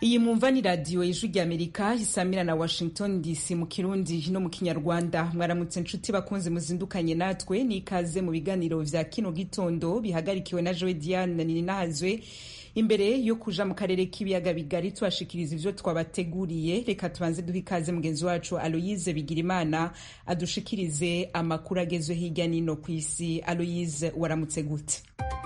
iyi mwumva ni radiyo ijwi ry'amerika isamira na washington dc mu kirundi no mu kinyarwanda mwaramutse nshuti bakunze muzindukanye natwe n'ikaze mu biganiro vya kino gitondo bihagarikiwe na joe diane ninahazwe imbere yo kuja mu karere k'ibiyaga bigari tubashikiriza ivyo twabateguriye reka tubanze duha ikaze mugenzi wacu aloyize bigirimana adushikirize amakuru agezwe hirya nino ku isi aloyize waramutse gute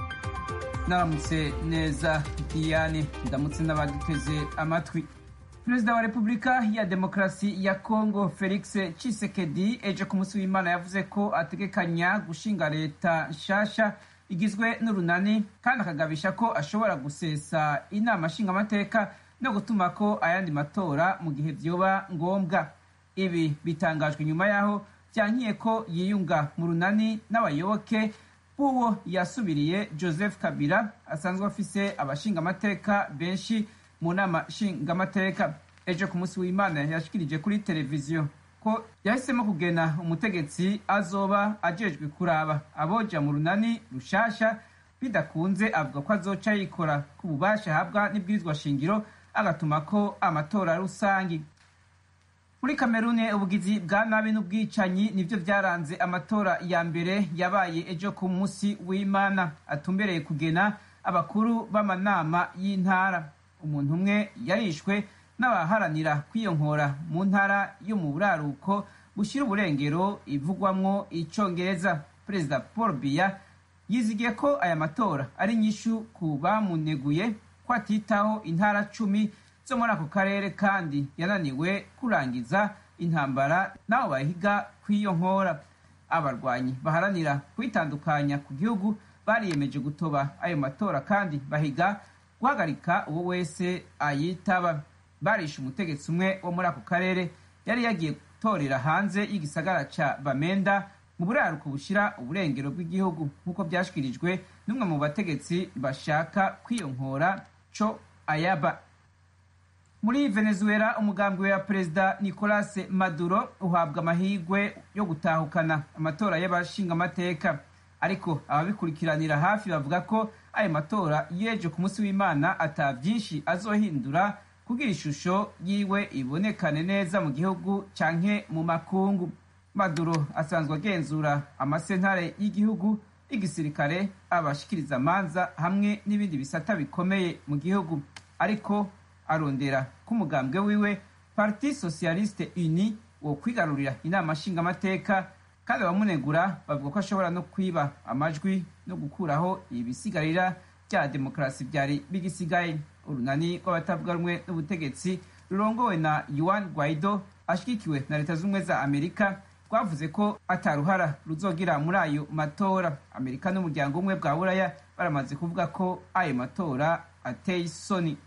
naramutse neza diane ndamutse n'abaduteze amatwi perezida wa repubulika ya demokarasi ya kongo felix cisekedi ejo ku munsi w'imana yavuze ko ategekanya gushinga leta nshasha igizwe n'urunani kandi akagabisha ko ashobora gusesa inama nshingamateka no gutuma ko ayandi matora mu gihe vyoba ngombwa ibi bitangajwe nyuma yaho vyankiye ko yiyunga mu runani n'abayoboke b'uwo yasubiriye joseph kabila asanzwe afise abashingamateka benshi mu nama nshingamateka ejo ku munsi w'imana yashikirije kuri televiziyo ko yahisemo kugena umutegetsi azoba ajejwe kuraba aboja mu runani rushasha bidakunze avuga ko azoca yikora ku bubasha ahabwa n'ibwirizwa shingiro agatuma ko amatora rusangi muri kamerune ubugizi bwa nabi n'ubwicanyi nivyo vyaranze amatora ya mbere yabaye ejo ku munsi w'imana atumbereye kugena abakuru b'amanama y'intara umuntu umwe yarishwe n'abaharanira kwiyonkora mu ntara yo mu buraruko bushyira uburengero ivugwamwo icongereza perezida paul biya yizigiye ko aya matora ari nyishu ku bamuneguye ko atitaho intara cumi zo muri ako karere kandi yananiwe kurangiza intambara n'abo bahiga kwiyonkora abarwanyi baharanira kwitandukanya ku gihugu bariyemeje gutoba ayo matora kandi bahiga guhagarika uwo wese ayitaba barishe umutegetsi umwe wo muri ako karere yari yagiye gutorera hanze y'igisagara ca bamenda mu buraruko bushira uburengero bw'igihugu nk'uko vyashikirijwe n'umwe mu bategetsi bashaka kwiyonkora co ayaba muri venezuela umugambwe wa perezida nicolas maduro uhabwa amahirwe yo gutahukana amatora y'abashingamateka ariko ababikurikiranira hafi bavuga ko ayo matora y'ejo ku munsi w'imana ata vyinshi azohindura kugira ishusho yiwe ibonekane neza mu gihugu canke mu makungu maduro asanzwe agenzura amasentare y'igihugu y'igisirikare abashikiriza amanza hamwe n'ibindi bisata bikomeye mu gihugu ariko arondera ko umugambwe wiwe parti socialiste uni wo kwigarurira inama nshingamateka kandi abamunegura bavuga ko ashobora no kwiba amajwi no gukuraho ibisigarira bya demokarasi byari bigisigaye urunani rw'abatavuga rumwe n'ubutegetsi rurongowe na yuan guaido ashyigikiwe na leta z'ubumwe za amerika rwavuze ko ataruhara ruzogira muri ayo matora amerika n'umuryango umwe bwa buraya baramaze kuvuga ko ayo matora ateye isoni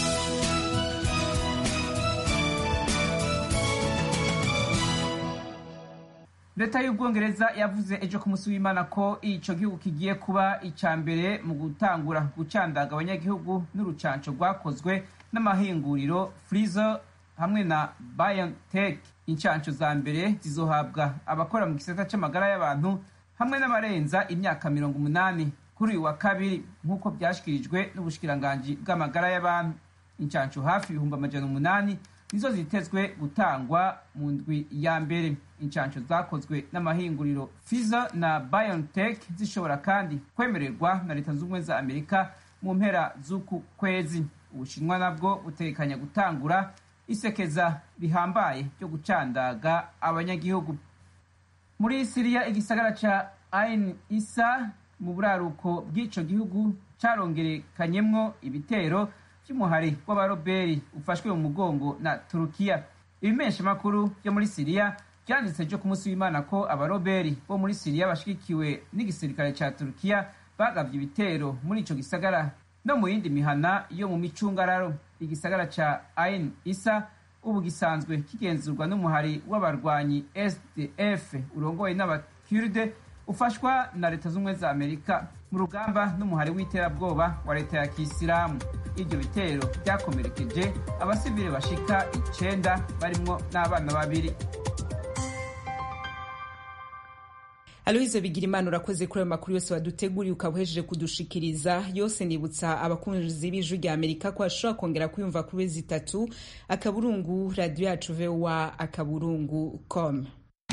leta y'ubwongereza yavuze ejo ku munsi w'imana ko ico gihugu kigiye kuba ica mbere mu gutangura gucandaga abanyagihugu n'urucanco rwakozwe n'amahinguriro Pfizer hamwe na BioNTech incanco za mbere zizohabwa abakora mu gisata c'amagara y'abantu hamwe n'abarenza imyaka mirongo umunani kuri uyu wa kabiri nk'uko vyashikirijwe n'ubushikiranganji bw'amagara y'abantu incanco hafi ibihumbi amajana umunani nizo zitezwe gutangwa mu ndwi ya mbere incanco zakozwe n'amahinguriro Pfizer na BioNTech zishobora kandi kwemererwa na leta z'ubumwe za Amerika mu mpera z'uku kwezi ubushinwa nabwo butekanya gutangura isekeza rihambaye ryo gucandaga abanyagihugu muri siriya igisagara ca ain isa mu buraruko bw'ico gihugu carongerekanyemwo ibitero vy'umuhari w'abaroberi ufashwe mu mugongo na turukiya ibimeshamakuru vyo muri siriya vyanditse vyo ku munsi w'imana ko abaroberi bo muri siriya bashigikiwe n'igisirikare ca turukiya bagavye ibitero muri ico gisagara no mu yindi mihana yo mu micungararo igisagara ca ain isa ubu gisanzwe kigenzurwa n'umuhari w'abarwanyi sdf urongoye n'abakurde ufashwa na leta z'ubumwe za amerika mu rugamba n'umuhari w'iterabwoba wa leta ya kisilamu ibyo bitero byakomerekeje abasivile bashika icenda barimwo n'abana babiri aloyize bigira imana urakoze kuri ayo makuru yose waduteguriye ukaba uhejeje kudushikiriza yose nibutsa abakunzi b'ijwi rya amerika ko bashobora kongera kuyumva kuri wezi itatu akaburungu radiyo yacu vowa akaburungu com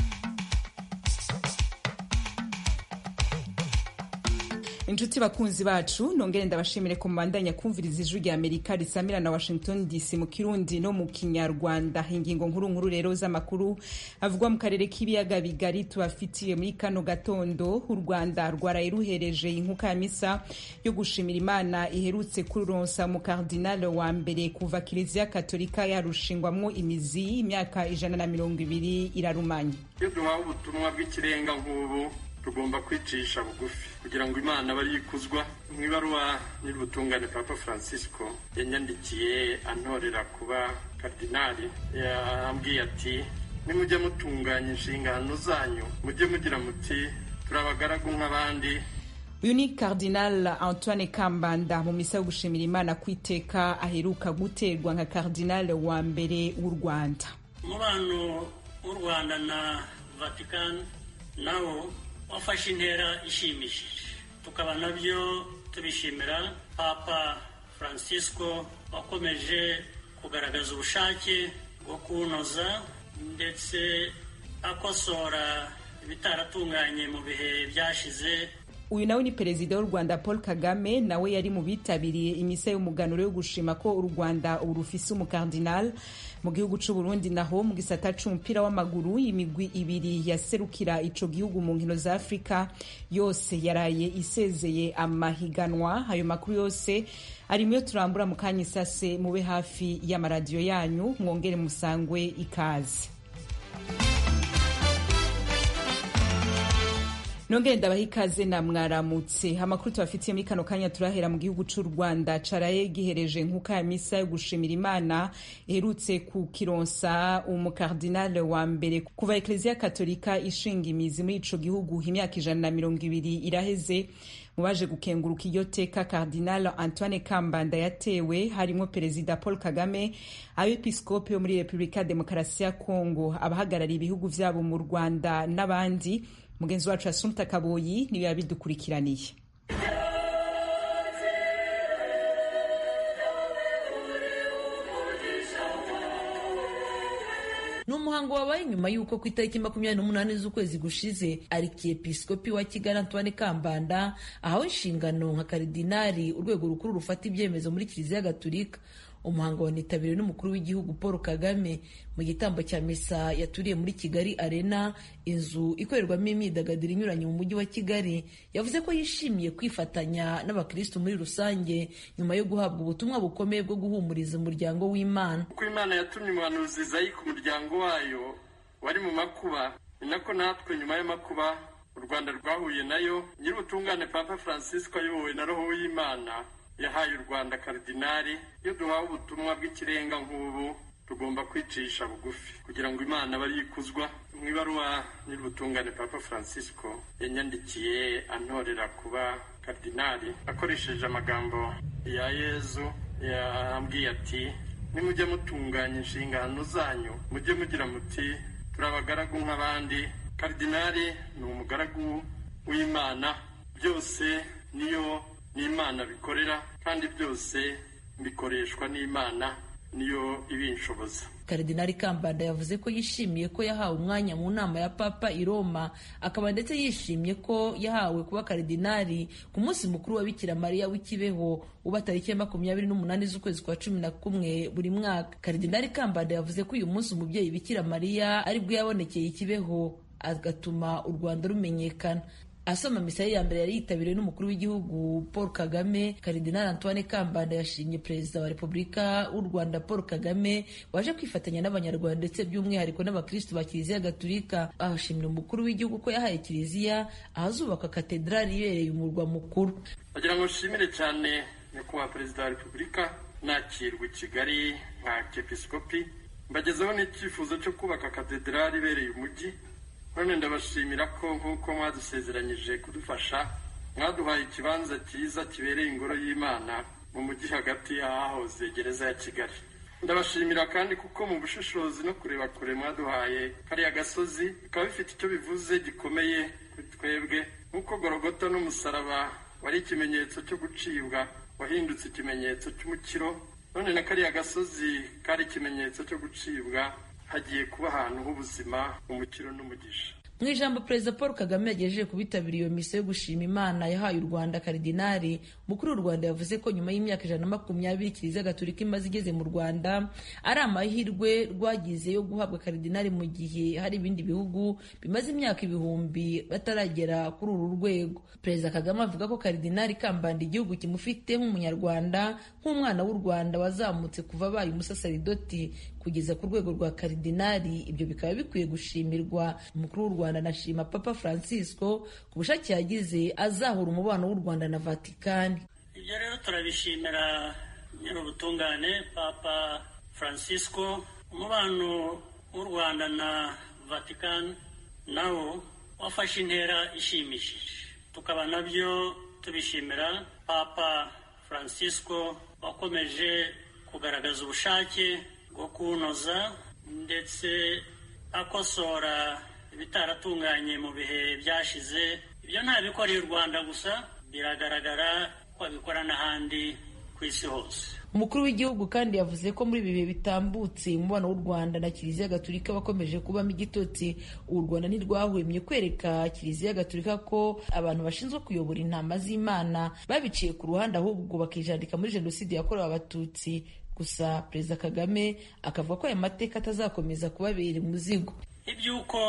inshuti bakunzi bacu nongere ndabashimire ko mubandanya kumviriza ijwi rya amerika risamira na washington dc mu kirundi no mu kinyarwanda ingingo nkuru nkuru rero z'amakuru avugwa mu karere k'ibiyaga bigari tubafitiye muri kano gatondo u rwanda rwaraye ruhereje inkuka ya misa yo gushimira imana iherutse kuronsa mu kardinal wa mbere kuva kiliziya katolika yarushingwamwo imizi imyaka ijana na mirongo ibiri irarumanye iyo duhawe ubutumwa bw'ikirenga nk'ubu tugomba kwicisha bugufi kugira ngo imana abe yikuzwa mu ibaruwa nyir'ubutungane papa francisco yanyandikiye antorera kuba kardinali yambwiye ati nimujye mutunganya inshingano zanyu mujye mugira muti turi abagaragu nk'abandi uyu ni cardinal antoine kambanda mu misa yo gushimira imana ku iteka aheruka guterwa nka cardinal wa mbere w'u rwanda umubano w'u rwanda na vatican nawo wafashe intera ishimishije tukaba nabyo tubishimira papa francisco wakomeje kugaragaza ubushake bwo kuwunoza ndetse akosora ibitaratunganye mu bihe byashize uyu nawe ni perezida w'u rwanda paul kagame nawe yari mu bitabiriye imisa y'umuganuro yo gushima ko u rwanda ubu rufise umukardinal mu gihugu c'u burundi naho mu gisata c'umupira w'amaguru imigwi ibiri yaserukira ico gihugu mu nkino za afurika yose yaraye isezeye amahiganwa ayo makuru yose arimo yo turambura mu kanya isase mube hafi y'amaradiyo yanyu mwongere musangwe ikaze nongere ndabaha ikaze na mwaramutse amakuru tubafitiye muri kano kanya turahera mu gihugu c'u rwanda caraye gihereje nkuka ya misa yo gushimira imana iherutse ku kironsa umukardinale wa mbere kuva ekleziya katolika ishinga imizi muri ico gihugu imyaka ijana na mirongo ibiri iraheze mu baje gukenguruka iryo teka cardinal antoine kambanda yatewe harimo perezida paul kagame abepiskopi yo muri repubulika ya demokarasi ya kongo abahagarariye ibihugu vyabo mu rwanda n'abandi mugenzi wacu asumta kaboyi niwe yabidukurikiraniye ni umuhango wabaye nyuma y'uko ku itariki makumyabiri n'umunani z'ukwezi gushize arikiepiskopi wa kigali antoine kambanda ahawe inshingano nka karidinari urwego rukuru rufata ibyemezo muri kiliziya gatulika umuhango wanitabiriwe n'umukuru w'igihugu paul kagame mu gitambo cya misa yaturiye muri kigali arena inzu ikorerwamo imyidagaduro inyuranye mu mujyi wa kigali yavuze ko yishimiye kwifatanya n'abakirisitu muri rusange nyuma yo guhabwa ubutumwa bukomeye bwo guhumuriza umuryango w'imana uko imana yatumye umuhanuzi zayi ku muryango wayo wari mu makuba ni nako natwe nyuma y'amakuba u rwanda rwahuye nayo nyir'ubutungane papa francisco ayobowe na roho w'imana yahaye u rwanda karidinari iyo duhawe ubutumwa bw'ikirenga nk'ubu tugomba kwicisha bugufi kugira ngo imana abe yikuzwa mu ibaruwa nyir'ubutungane papa francisco yanyandikiye antorera kuba karidinari akoresheje amagambo ya yezu yambwiye ati nimujye mutunganya inshingano zanyu mujye mugira muti turi abagaragu nk'abandi karidinari ni umugaragu w'imana byose niyo n'imana bikorera kandi byose bikoreshwa n'imana niyo ibinshoboza karidinari kambanda yavuze ko yishimiye ko yahawe umwanya mu nama ya papa i roma akaba ndetse yishimiye ko yahawe kuba karidinari ku munsi mukuru wa bikira mariya w'ikibeho uba tariki ya makumyabiri n'umunani z'ukwezi kwa cumi na kumwe buri mwaka karidinari kambanda yavuze ko uyu munsi umubyeyi bikira mariya aribwo yabonekeye ikibeho agatuma u rwanda rumenyekana asoma misa ye ya mbere yari yitabiriwe n'umukuru w'igihugu paul kagame karidinali antoine kambanda yashimye perezida wa repubulika w'u rwanda paul kagame waje kwifatanya n'abanyarwanda ndetse by'umwihariko n'abakristu ba kiliziya gatulika ahashimira umukuru w'igihugu ko yahaye kiliziya ahazubaka katedrali ibereye umurwa mukuru bagira ngo nshimire cyane nyakubahwa perezida wa repubulika nakirwa i kigali nka kepisikopi mbagezeho n'icyifuzo cyo kubaka katedrali ibereye umujyi none ndabashimira ko nk'uko mwadusezeranyije kudufasha mwaduhaye ikibanza cyiza kibereye ingoro y'imana mu mujyi hagati y'ahahoze gereza ya kigali ndabashimira kandi kuko mu bushishozi no kureba kure mwaduhaye kariya gasozi bikaba bifite icyo bivuze gikomeye kuri twebwe nk'uko gorogoto n'umusaraba wari ikimenyetso cyo gucibwa wahindutse ikimenyetso cy'umukiro none na kariya gasozi kari ikimenyetso cyo gucibwa hagiye kuba ahantu h'ubuzima umukiro n'umugisha mu ijambo perezida paul kagame yagejeje ku bitabiriye iyo misa yo gushima imana yahaye u rwanda karidinari mukuru w'u rwanda yavuze ko nyuma y'imyaka ijana na makumyabiri kiliziya gatolika imaze igeze mu rwanda ari amahirwe rwagize yo guhabwa karidinari mu gihe hari ibindi bihugu bimaze imyaka ibihumbi bataragera kuri uru rwego perezida kagame avuga ko karidinari kambanda igihugu kimufite nk'umunyarwanda nk'umwana w'u rwanda wazamutse kuva abaye umusasaridoti kugeza ku rwego rwa karidinari ibyo bikaba bikwiye gushimirwa umukuru w'u rwanda anashima papa francisco ku bushake yagize azahura umubano w'u rwanda na vatikani ibyo rero turabishimira nyir'ubutungane papa francisco umubano w'u rwanda na vatikani nawo wafashe intera ishimishije tukaba nabyo tubishimira papa francisco wakomeje kugaragaza ubushake bwo kuwunoza ndetse akosora ibitaratunganye mu bihe byashize ibyo ntabikoreye u rwanda gusa biragaragara ko abikora n'ahandi ku isi hose umukuru w'igihugu kandi yavuze ko muri ibi bihe bitambutse umubano w'u rwanda na kiliziya gatolika wakomeje kubamo igitotsi u rwanda ntirwahwemye kwereka kiliziya gatolika ko abantu bashinzwe kuyobora intama z'imana babiciye ku ruhande ahubwo bakijandika muri jenoside yakorewe abatutsi gusa perezida kagame akavuga ko aya mateka atazakomeza kubabera umuzigo iby'uko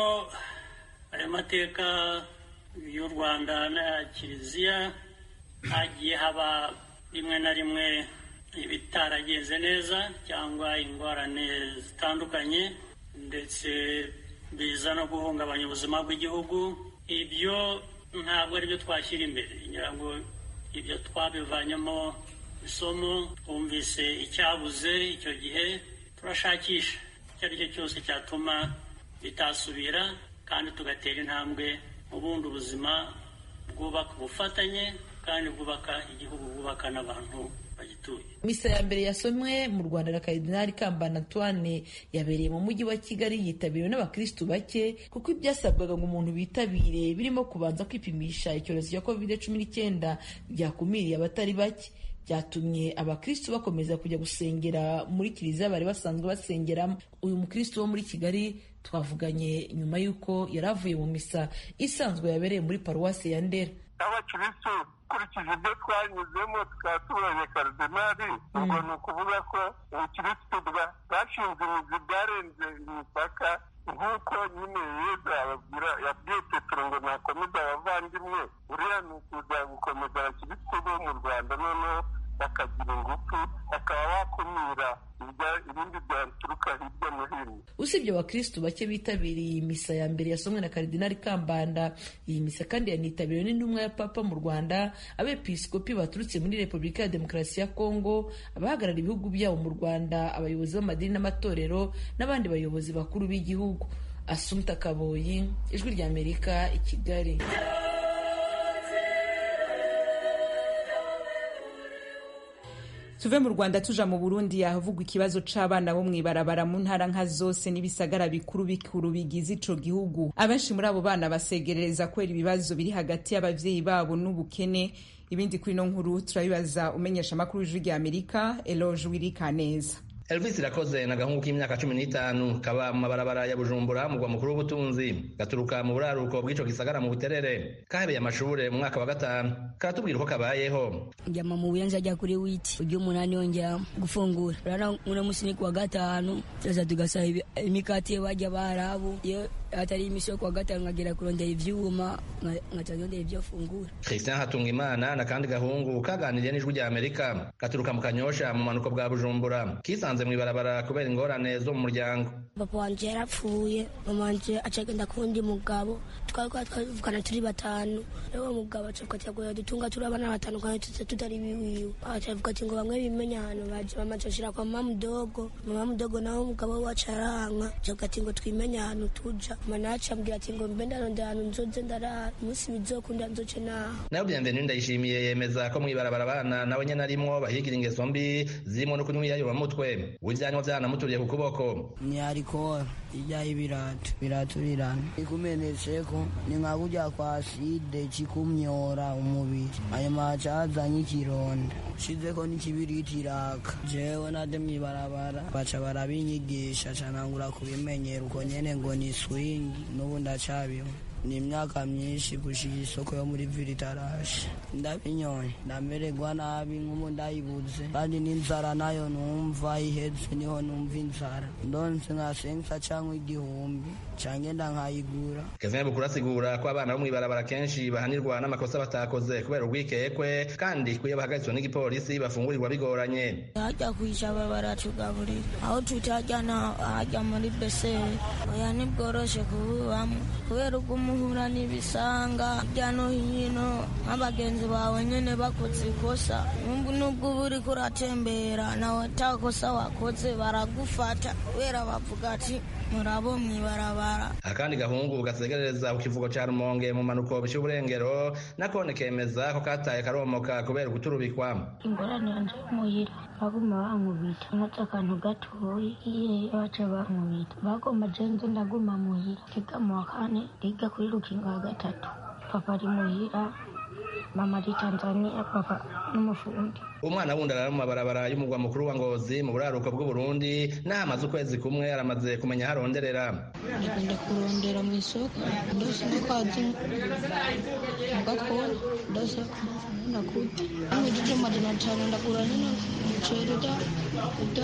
ayo mateka y'u rwanda na kiliziya hagiye haba rimwe na rimwe ibitaragenze neza cyangwa ingorane zitandukanye ndetse biza no guhungabanya ubuzima bw'igihugu ibyo ntabwo ari byo twashyira imbere ngira ngo ibyo twabivanyemo isomo twumvise icyabuze icyo gihe turashakisha icyo ari cyo cyose cyatuma bitasubira kandi tugatera intambwe mu bundi ubuzima bwubaka ubufatanye kandi bwubaka igihugu bwubaka n'abantu bagituye misa ya mbere yasomwe mu rwanda na karidinali kambana antoine yabereye mu mujyi wa kigali yitabiriwe n'abakirisitu bake kuko ibyasabwaga ngo umuntu bitabire birimo kubanza kwipimisha icyorezo cya covid cumi n'icyenda byakumiriye abatari bake byatumye abakristu bakomeza kujya gusengera muri kiliziya bari basanzwe basengeramo uyu mukristu wo muri kigali twavuganye nyuma y'uko yari avuye mu misa isanzwe yabereye muri paruwasi ya ndera abakirisitu ukurikije ibyo twanyuzemo tukaba tubonye karidinali ubwo ni ukuvuga ko ubukirisitu bwashinze imizi bwarenze imipaka nk'uko nyine yezu ababwira yabwiye petero ngo nakomeze abavandimwe uriya ni ukuza gukomeza abakirisitu bo mu rwanda noneho bakagira ingufu bakaba bakumira ibindi byaturuka hirya no hino usibye abakirisitu bake bitabiriye iyi misa ya mbere yasomwe na karidinali kambanda iyi misa kandi yanitabiriwe n'intumwa ya papa mu rwanda abepiskopi baturutse muri repubulika ya demokarasi ya kongo abahagarara ibihugu byabo mu rwanda abayobozi b'amadini n'amatorero n'abandi bayobozi bakuru b'igihugu asumta kaboyi ijwi ry'amerika i kigali tuve mu rwanda tuja mu burundi ahavugwa ikibazo c'abana bo mw'ibarabara mu ntara nka zose n'ibisagara bikuru bikuru bigize ico gihugu abenshi muri abo bana basegerereza kubera ibibazo biri hagati y'abavyeyi babo n'ubukene ibindi kuri ino nkuru turabibaza umenyesha amakuru y'ijwi rya amerika eloge wirikaneza Elvis Irakoze na gahungu k'imyaka cumi n'itanu kaba mu mabarabara ya Bujumbura mugwa mukuru w'ubutunzi gaturuka mu buraruko bw'ico gisagara mu buterere kahebeye amashure mu mwaka wa gatanu karatubwira uko kabayeho njama mu buyanza ajya kuri witi ujya umunani yongera gufungura urana uno musi ni kuwa gatanu tuza tugasaba imikati bajya barabu iyo atari imisi yo kuwa gatanu nkagera kurondera ivyuma nkaca ndondera ivyo fungura Christian Hatungimana na kandi gahungu kaganiriye n'ijwi rya Amerika gaturuka mu Kanyosha mu manuko bwa Bujumbura kisanze mu ibarabara kubera ingorane zo mu muryango papa wanje yarapfuye mama wanje acagenda kuwundi mugabo twariko twavugana turi batanu rero uwo mugabo acakatyagoya dutunga turi abana batanu kandi tuze tutari biwiwe acavuga ati ngo bamwe bimenya ahantu baje mama acashira kwa mama mudogo mama mudogo nawe umugabo we wacaranka acavuga ati ngo twimenye ahantu tuja mana acambwira ati ngo mbe ndarondera ahantu nzoze ndarara umunsi bizokunda nzoce naho nayo bienvenue ndayishimiye yemeza ko mw'ibarabara abana nawe nyene arimwo bahigira ingeso mbi zirimo no kunywa iyayuba mutwe uvyanywa vyanamuturiye ku kuboko ni arikora ijya y'ibirato biraturana ikumenetseko ni nka kurya kwa side kikumyora umubiri ayo maca azanye ikironda ushizeko n'ikibiriti iraka jewe nade mw'ibarabara baca barabinyigisha canangura kubimenyera uko nyene ngo ni swingi n'ubu ndacabiho ni imyaka myinshi gushika isoko yo muri vili itarashe ndabinyoye ndamererwa nabi nk'ubu ndayibuze kandi n'inzara nayo numva iheze niho numva inzara ndonse nka sensa canke igihumbi cangenda nkayigura kevin bukuru asigura ko abana bo mw'ibarabara kenshi bahanirwa n'amakosa batakoze kubera urwikekwe kandi kuyo bahagaritswe n'igipolisi bafungurirwa bigoranye hajya kwishyaba baratugaburira aho tutajya na hajya muri beseri oya ntibworoshe kububamo kubera ubwo umuhura n'ibisanga hirya no hino nk'abagenzi bawe nyine bakoze ikosa nubwo uba uri kuratembera nawe atakosa wakoze baragufata kubera bavuga ati murabo mw'ibarabara akandi gahungu gasegerereza ku kivugo ca rumonge mu manuko c'uburengero nakone kemeza ko kataye karomoka kubera uguturubikwa ingorane yanje muhira baguma bankubita nkoze akantu gatoyi iye baca bankubita bagomba jenze ndaguma muhira riga mu wa kane riga kuri rukingo wa gatatu papa ari muhira mama ari tanzania papa n'umufundi umwana wundi arara mu mabarabara y'umugwa mukuru wa ngozi mu buraruko bw'uburundi n'aho amaze ukwezi kumwe aramaze kumenya aho aronderera ndagenda kurondera mu isoko ndose ndakwazi mugakora ndose ndakuta nk'igije majana atanu ndagura nino umuceri uda uda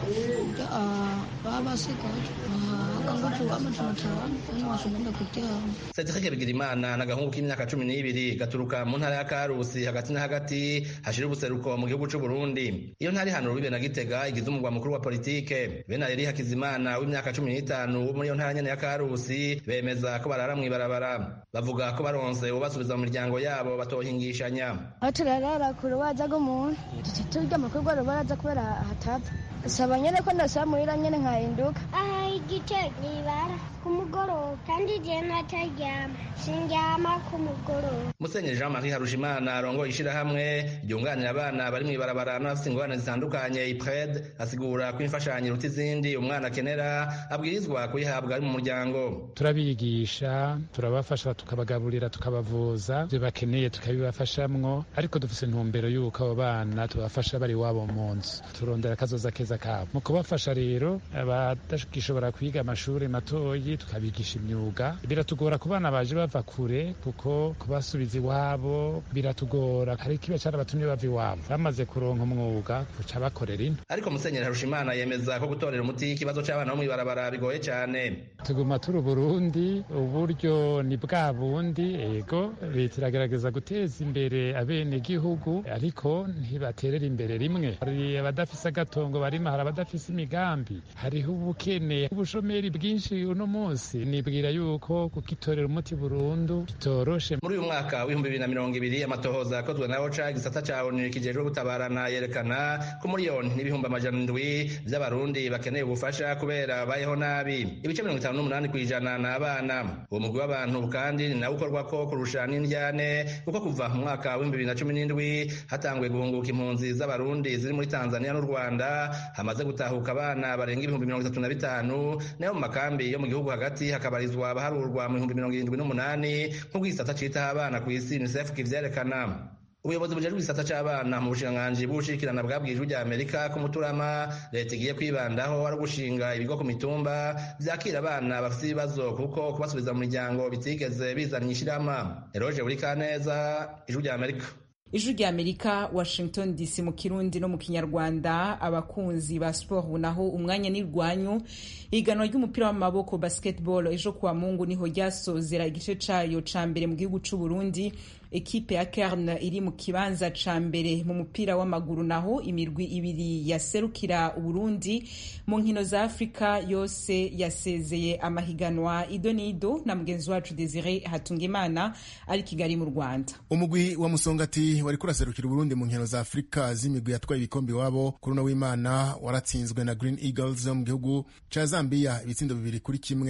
uda baba basigaje akangufu amajana atanu niyo washobora ndakuryama Cedric Bigirimana n'agahungu k'imyaka cumi n'ibiri gaturuka mu ntara ya Karusi hagati na hagati hashira ubuseruko mu gihugu c'u Burundi iyo ntari hano rubibe na Gitega igize umugwa mukuru wa politike bene Elie Hakizimana w'imyaka cumi n'itanu wo muri iyo ntara nyene ya Karusi bemeza ko barara mw'ibarabara bavuga ko baronse ubasubiza mu miryango yabo batohingishanya aho turarara ku rubaza rw'umuntu turya amakuru rwari baraza kubera hatapfa saba nyene ko ndasaba muhira nyene nkahinduka aha igice nibara ku mugoroba kandi igihe nataryama sindyama ku mugoroba Musenyeri Jean Marie Harushimana arongoye ishirahamwe ryunganira abana bari mw'ibarabara n'abafite ingorane zitandukanye IPRED asigura ko imfashanyo iruta izindi umwana akenera abwirizwa kuyihabwa ari mu muryango turabigisha turabafasha tukabagaburira tukabavuza ibyo bakeneye tukabibafashamwo ariko dufise intumbero y'uko abo bana tubafasha bari iwabo mu nzu turondera akazoza keza kabo mu kubafasha rero abadashobora kwiga amashuri matoyi tukabigisha imyuga biratugora ku bana baje bava kure kuko kubasubiza iwabo biratugora hari ikiba carabatumye bava iwabo bamaze kuronka umwuga kuca bakorera ino ariko Musenyeri Harushimana yemeza ko gutorera umuti ikibazo c'abana bo mw'ibarabara bigoye cane tuguma turi Burundi uburyo ni bwa bundi ego leta iragerageza guteza imbere abene gihugu ariko ntibaterera imbere rimwe hari abadafise agatongo barima hari abadafise imigambi hariho ubukene ubushomeri bwinshi uno munsi nibwira yuko kukitorera umuti burundu bitoroshe muri uyu mwaka w'ibihumbi bibiri na mirongo ibiri amatohoza yakozwe na oca igisata ca onu kijejwe gutabarana yerekana ko miliyoni n'ibihumbi amajana indwi vy'abarundi bakeneye ubufasha kubera bayeho nabi ibice mirongo itanu n'umunani kw'ijana ni abana uwo mugwi w'abantu kandi ni nawe ukorwako kurusha n'indyane kuko kuva mu mwaka w'ibihumbi bibiri na cumi n'indwi hatanguye guhunguka impunzi z'abarundi ziri muri tanzania n'u rwanda hamaze gutahuka abana barenga ibihumbi mirongo itatu na bitanu nayo mu makambi yo mu gihugu hagati hakabarizwa abaharurwa mu bihumbi mirongo irindwi n'umunani nk'ubwo igisata citaho abana ku isi unicef kivyerekana ubuyobozi bujejwe igisata c'abana mu bushikiranganji bw'ubushikirana bwabwije ijwi rya amerika ko muturama leta igiye kwibandaho ari ugushinga ibigo ku mitumba vyakira abana bafite ibibazo kuko kubasubiza mu miryango bitigeze bizana ishirama eroje buri kaneza ijwi rya amerika ijwi rya amerika washington dc mu kirundi no mu kinyarwanda abakunzi ba sport naho umwanya n'irwanyu ihiganwa ry'umupira w'amaboko basketball ejo kuwa mungu niho ryasozera igice cayo ca mbere mu gihugu c'u burundi ekipe ya kern iri mu kibanza ca mbere mu mupira w'amaguru naho imirwi ibiri yaserukira uburundi mu nkino za afurika yose yasezeye amahiganwa ido n'ido na mugenzi wacu desire hatungimana ari kigali mu rwanda umugwi wa musongati wari kuraserukira uburundi mu nkino za afurika z'imigwi yatwaye ibikombe iwabo kuri uno w'imana waratsinzwe na green eagles yo mu gihugu ca zambia ibitsindo bibiri kuri kimwe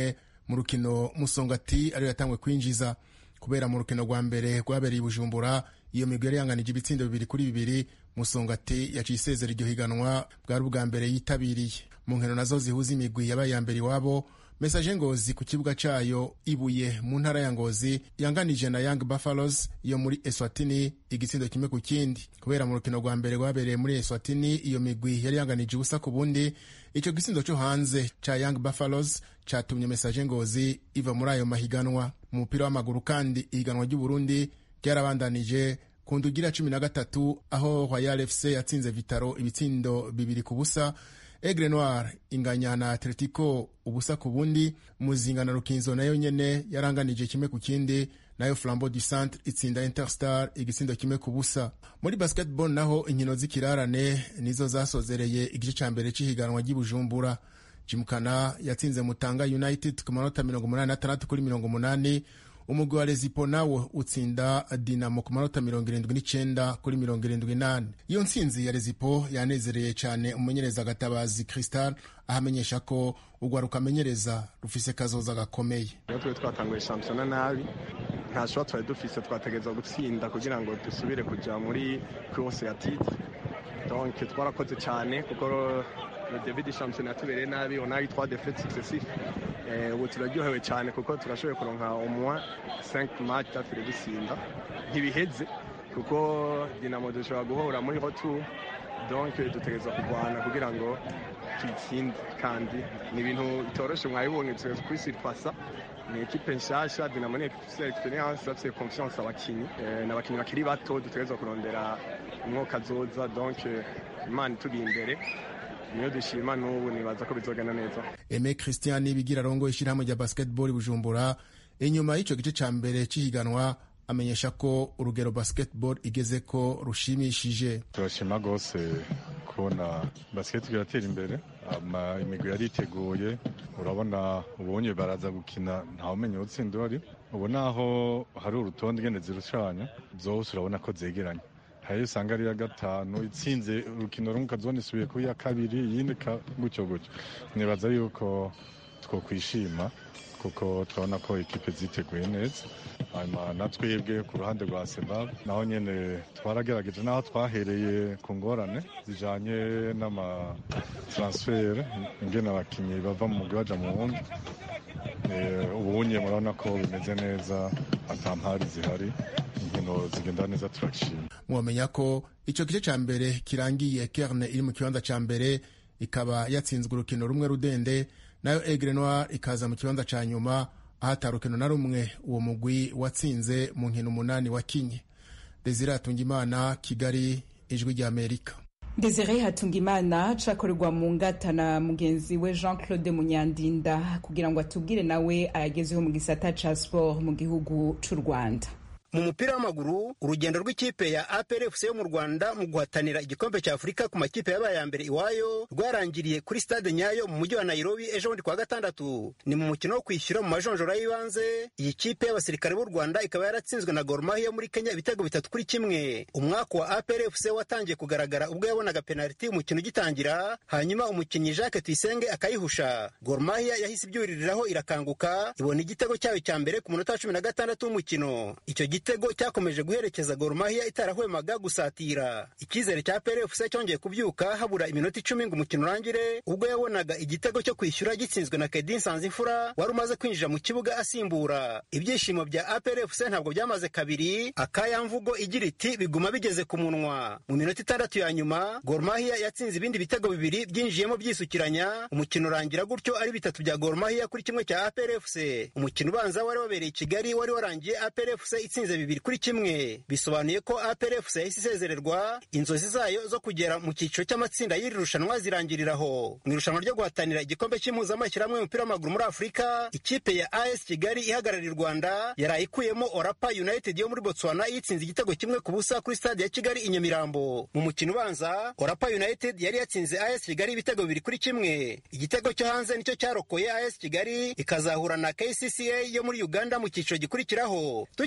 mu rukino musongati ariyo yatangwe kwinjiza kubera mu rukino rwa mbere rwabereye i bujumbura iyo migwi yari yanganije ibitsindo bibiri kuri bibiri musongati yaciye isezera iryo higanwa bwari ubwa mbere yitabiriye mu nkino nazo zihuza imigwi yabaye iya mbere iwabo mesaje ngozi ku kibuga cayo ibuye mu ntara ya ngozi yanganije na young buffaloes yo muri eswatini igitsindo kimwe ku kindi kubera mu rukino rwa mbere rwabereye muri eswatini iyo migwi yari yanganije ubusa ku bundi ico gitsindo co hanze ca young buffaloes catumye mesaje ngozi iva muri ayo mahiganwa mu mupira w'amaguru kandi ihiganwa ry'uburundi ryarabandanije ku ndugira cumi na gatatu aho royal fc yatsinze vitaro ibitsindo bibiri ku busa Aigle Noir inganya na Atletico ubusa ku bundi muzinga na Rukinzo nayo nyene yaranganije kimwe ku kindi nayo Flambeau du Centre itsinda Interstar igitsindo kimwe ku busa muri basketball naho inkino z'ikirarane nizo zasozereye igice ca mbere c'ihiganwa ry'Ibujumbura Jimkana yatsinze Mutanga United ku manota 86 kuri 80 umugwi wa Rezipo nawo utsinda Dinamo ku manota mirongo irindwi n'icenda kuri mirongo irindwi n'ane iyo ntsinzi ya Rezipo yanezereye cyane umumenyereza Gatabazi Cristal ahamenyesha ko urwaruka amenyereza rufise kazoza gakomeye iyo twe twatanguye shampiyona nabi nta shobora twari dufise twategereza gutsinda kugira ngo dusubire kuja muri course ya titre donc twarakoze cyane kuko le début du championnat yatubereye nabi on a eu trois défaites successives ubu turaryohewe cyane kuko turashoboye kuronka au moins 5 match tatire dusinda ntibiheze kuko dinamo dushobora guhura muri retour donc dutegereza kurwana kugira ngo tuyitsinde kandi ni ibintu bitoroshe mwabibonye dutegereza kwisiripasa ni ekipe nshasha dinamo ni ekipe ifite experience bafite confiance abakinyi ni abakinyi bakiri bato dutegereza kurondera umwuka azoza donc imana ituri imbere niyo dushima n'ubu nibaza ko bizogenda neza Aime Christian bigira rongo ishyirahamwe rya basketball Bujumbura inyuma y'ico gice ca mbere c'ihiganwa amenyesha ko urugero basketball igeze ko rushimishije turashima rwose kubona basket iratera imbere ama imigwi yariteguye urabona ubonye baraza gukina ntawumenya utsinda uhari ubu naho hari urutonde ngene zirucanya zose urabona ko zegeranye hari usanga ari iya gatanu itsinze urukino rumwe ukazibona isubiye ku ya kabiri iyindi gutyo gutyo nibaza yuko twokwishima kuko turabona ko ekipe ziteguye neza hanyuma na twebwe ku ruhande rwa sebab naho nyine twaragerageje n'aho twahereye ku ngorane zijanye n'amataransfere ingene abakinnyi bava mu mugwi baja mu wundi ubunye murabona ko bimeze neza ata mpari zihari inkino zigenda neza turashima mwamenya ko ico gice ca mbere kirangiye kerne iri mu kibanza ca mbere ikaba yatsinzwe urukino rumwe rudende nayo Aigle Noir ikaza mu kibanza ca nyuma aho ata rukino na rumwe uwo mugwi watsinze mu nkino umunani wakinye Desire Hatungimana Kigali ijwi rya Amerika Desire Hatungimana cakorerwa mu ngata na mugenzi we Jean Claude Munyandinda kugira ngo atubwire nawe ayagezeho mu gisata ca sport mu gihugu c'u Rwanda mu mupira w'amaguru urugendo rw'ikipe ya APRFC yo mu Rwanda mu guhatanira igikombe cya Afurika ku makipe yabaye ya mbere iwayo rwarangiriye kuri stade Nyayo mu mujyi wa Nairobi ejo bundi kwa gatandatu ni mu mukino wo kwishyura mu majonjora y'ibanze iyi kipe y'abasirikare b'u Rwanda ikaba yaratsinzwe na Gor Mahia yo muri Kenya ibitego bitatu kuri kimwe umwaka wa APRFC watangiye kugaragara ubwo yabonaga penaliti umukino ugitangira hanyuma umukinnyi Jacques Tuyisenge akayihusha Gor Mahia yahise ibyuririraho irakanguka ibona igitego cyayo cya mbere ku munota wa cumi na gatandatu w'umukino icyo igitego cyakomeje guherekeza Gor Mahia itarahwemaga gusatira icyizere cya PRFC cyongeye kubyuka habura iminota icumi ngo umukino urangire ubwo yabonaga igitego cyo kwishyura gitsinzwe na Kedin Sanzimfura wari umaze kwinjira mu kibuga asimbura ibyishimo bya APRFC ntabwo byamaze kabiri akayamvugo igira iti biguma bigeze ku munwa mu minota itandatu ya nyuma Gor Mahia yatsinze ibindi bitego bibiri byinjiyemo byisukiranya umukino urangira gutyo ari bitatu bya Gor Mahia kuri kimwe cya APRFC umukino ubanza wari wabereye i Kigali wari warangiye APRFC itsinze bibiri kuri kimwe bisobanuye ko APRFC yahise isezererwa inzozi zayo zo kugera mu cyiciro cy'amatsinda y'iri rushanwa zirangiriraho mu irushanwa ryo guhatanira igikombe cy'impuzamashyirahamwe y'umupira w'amaguru muri Afurika ikipe ya AS Kigali ihagarariye u Rwanda yaraye ikuyemo Orapa United yo muri Botswana yitsinze igitego kimwe ku busa kuri stade ya Kigali i Nyamirambo mu mukino ubanza Orapa United yari yatsinze AS Kigali ibitego bibiri kuri kimwe igitego cyo hanze nicyo cyarokoye AS Kigali ikazahura na KCCA yo muri Uganda mu cyiciro gikurikiraho tukiri mu mupira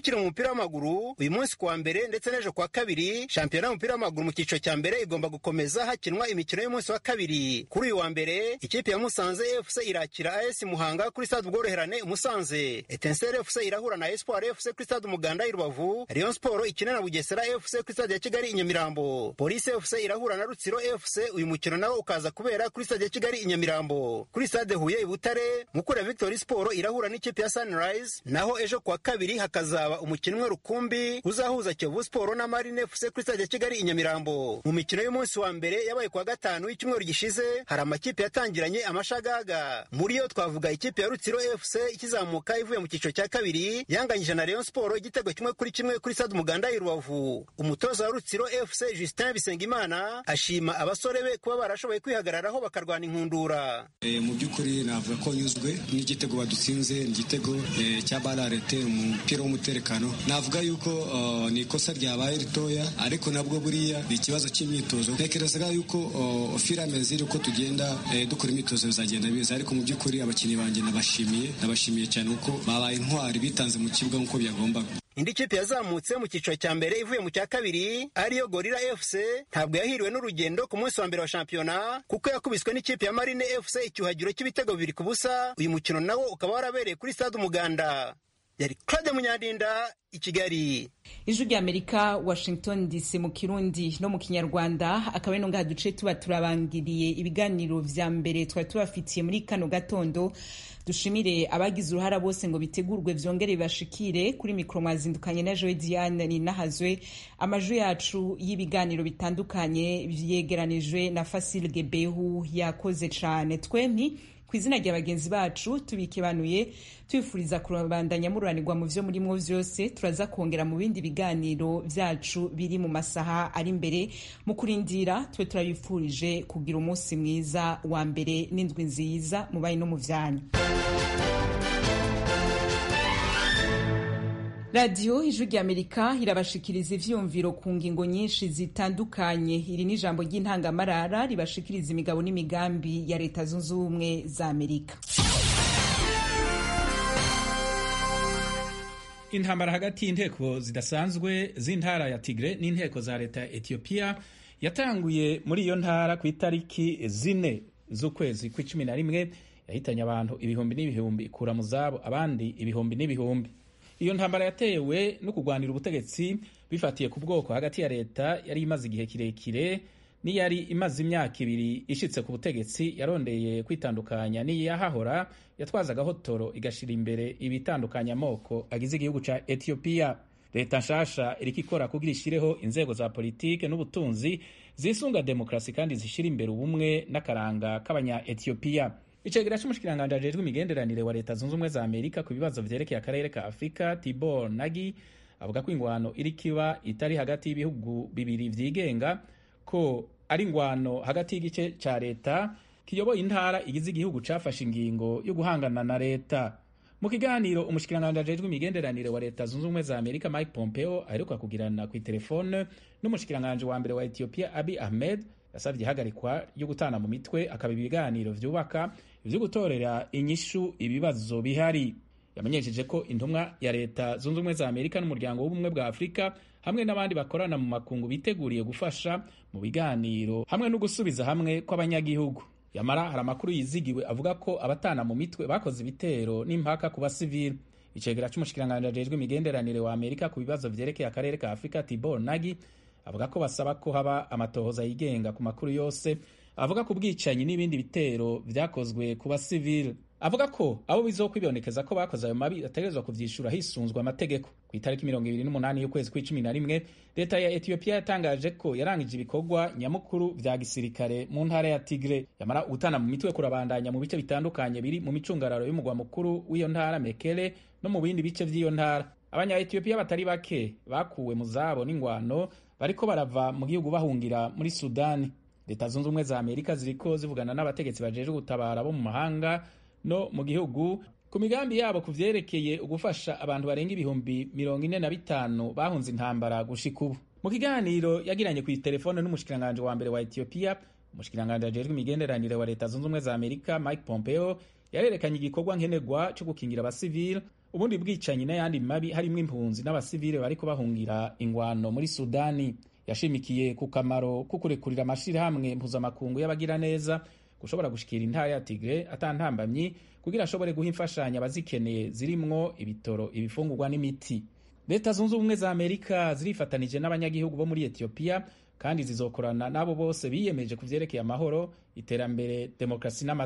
w'umupira w'amaguru uyu munsi kuwa mbere ndetse n'ejo kuwa kabiri shampiyona y'umupira w'amaguru mu cyiciro cya mbere igomba gukomeza hakinwa imikino y'umunsi wa kabiri kuri uyu wa mbere ikipe ya musanze fc irakira as muhanga kuri stade ubworoherane musanze etensere fc irahura na espoir fc kuri stade umuganda i rubavu rayon sport ikina na bugesera fc kuri stade ya kigali i nyamirambo polisi fc irahura na rutsiro fc uyu mukino nawo ukaza kubera kuri stade ya kigali i nyamirambo kuri stade huye i butare mukura victory sport irahura n'ikipe ya sunrise naho ejo kuwa kabiri hakazaba umukino umwe rukumbi uzahuza kiyovu sport na marine fc kuri stade ya kigali i nyamirambo mu mikino y'umunsi wa mbere yabaye kuwa gatanu y'icyumweru gishize hari amakipe yatangiranye amashagaga muri yo twavuga ikipe ya rutsiro fc ikizamuka ivuye mu cyiciro cya kabiri yanganyije na rayon sport igitego kimwe kuri kimwe kuri stade umuganda i rubavu umutoza wa rutsiro fc justin bisengimana ashima abasore be kuba barashoboye kwihagararaho bakarwana inkundura e, mu by'ukuri navuga ko nyuzwe n'igitego badutsinze ni igitego e, cya bararete umupira w'umutekano navuga yuko uh, ni ikosa ryabaye ritoya ariko nabwo buriya ni ikibazo cy'imyitozo ntekerezaga yuko uh, filame ziri uko tugenda e, dukora imyitozo bizagenda biza ariko mu by'ukuri abakinnyi banjye nabashimiye nabashimiye cyane kuko babaye intwari bitanze mu kibuga nk'uko byagombaga indi kipe yazamutse mu cyiciro cya mbere ivuye mu cya kabiri ariyo gorira fc ntabwo yahiriwe n'urugendo ku munsi wa mbere wa shampiyona kuko yakubiswe n'ikipe ya marine fc icyuhagiro cy'ibitego bibiri ku busa uyu mukino nawo ukaba warabereye kuri stade umuganda yari claude munyandinda i kigali ijwi ry'amerika washington dc mu kirundi no mu kinyarwanda akaba ari ngaha duce tuba turabangiriye ibiganiro vya mbere twari tubafitiye muri kano gatondo dushimire abagize uruhara bose ngo bitegurwe vyongere bibashikire kuri mikoro mwazindukanye na joe diane ninahazwe amajwi yacu y'ibiganiro bitandukanye vyegeranijwe na fasil gebehu yakoze cane twempi ku izina rya bagenzi bacu tubikibanuye tubifuriza kurabandanya mururanirwa mu vyo murimwo vyose turaza kongera mu bindi biganiro vyacu biri mu masaha ari imbere mu kurindira tube turabifurije kugira umunsi mwiza wa mbere n'indwi nziza mubaye no mu vyanyu radiyo ijwi ry'amerika irabashikiriza ivyiyumviro ku ngingo nyinshi zitandukanye iri ni ijambo ry'intangamarara ribashikiriza imigabo n'imigambi ya leta zunze ubumwe za amerika intambara hagati y'inteko zidasanzwe z'intara ya tigre n'inteko za leta ya etiyopiya yatanguye muri iyo ntara ku itariki zine z'ukwezi kw'icumi na rimwe yahitanye abantu ibihumbi n'ibihumbi ikura mu zabo abandi ibihumbi n'ibihumbi iyo ntambara yatewe no kurwanira ubutegetsi bifatiye ku bwoko hagati ya leta yari imaze igihe kirekire n'iyari imaze imyaka ibiri ishitse ku butegetsi yarondeye kwitandukanya n'iyahahora yatwazaga hotoro igashira imbere ibitandukanya amoko agize igihugu ca etiyopiya leta nshasha iriko ikora kugira ishireho inzego za politike n'ubutunzi zisunga demokarasi kandi zishira imbere ubumwe n'akaranga k'abanya etiyopiya icegera c'umushikiranganji ajejwe imigenderanire wa leta zunze ubumwe za amerika ku bibazo vyerekeye akarere ka afurika tibor nagi avuga ko ingwano iriko iba itari hagati y'ibihugu bibiri vyigenga ko ari ingwano hagati y'igice ca leta kiyoboye intara igize igihugu cafashe ingingo yo guhangana na leta mu kiganiro umushikiranganji ajejwe imigenderanire wa leta zunze ubumwe za amerika mike pompeo aheruka kugirana kw'iterefone n'umushikiranganji wa mbere wa ethiopia abi ahmed yasabye ihagarikwa ryo gutana mu mitwe akaba ibiganiro vyubaka ivyo gutorera inyishu ibibazo bihari yamenyesheje ko intumwa ya leta zunze ubumwe za amerika n'umuryango w'ubumwe bwa afurika hamwe n'abandi bakorana mu makungu biteguriye gufasha mu biganiro hamwe no gusubiza hamwe kw'abanyagihugu yamara hari amakuru yizigiwe avuga ko abatana mu mitwe bakoze ibitero n'impaka ku basivili icegera c'umushikiranganji ajejwe imigenderanire wa amerika ku bibazo vyerekeye akarere ka afurika tibor nagi avuga ko basaba ko haba amatohoza yigenga ku makuru yose avuga ku bwicanyi n'ibindi bitero vyakozwe ku basivili avuga ko abo bizokwibonekeza ko bakoze ayo mabi bategerezwa kuvyishura hisunzwe amategeko ku itariki mirongo ibiri n'umunani y'ukwezi kw'icumi na rimwe leta ya etiyopiya yatangaje ko yarangije ibikorwa nyamukuru vya gisirikare mu ntara ya tigre yamara gutana mu mitwe kurabandanya mu bice bitandukanye biri mu micungararo y'umugwa mukuru w'iyo ntara mekele no mu bindi bice vy'iyo ntara abanya etiyopiya batari bake bakuwe mu zabo n'ingwano bariko barava mu gihugu bahungira muri sudani leta zunze ubumwe za amerika ziriko zivugana n'abategetsi bajejwe gutabara bo mu mahanga no mu gihugu ku migambi yabo ku vyerekeye ugufasha abantu barenga ibihumbi mirongo ine na bitanu bahunze intambara gushika ubu mu kiganiro yagiranye ku telefone n'umushikiranganji wa mbere wa etiyopiya umushikiranganji ajejwe imigenderanire wa leta zunze ubumwe za amerika mike pompeo yarerekanye igikorwa nkenerwa cyo gukingira abasivile ubundi bwicanyi n'ayandi mabi harimo impunzi n'abasivile bariko bahungira ingwano muri sudani yashimikiye ku kamaro ko kurekurira amashirahamwe mpuzamakungu y'abagiraneza gushobora gushikira intara ya tigre atantambamyi kugira ashobore guha imfashanyo abazikeneye zirimwo ibitoro ibifungurwa n'imiti leta zunze ubumwe za amerika zirifatanije n'abanyagihugu bo muri etiyopiya kandi zizokorana n'abo bose biyemeje ku vyerekeye amahoro iterambere demokarasi n'ama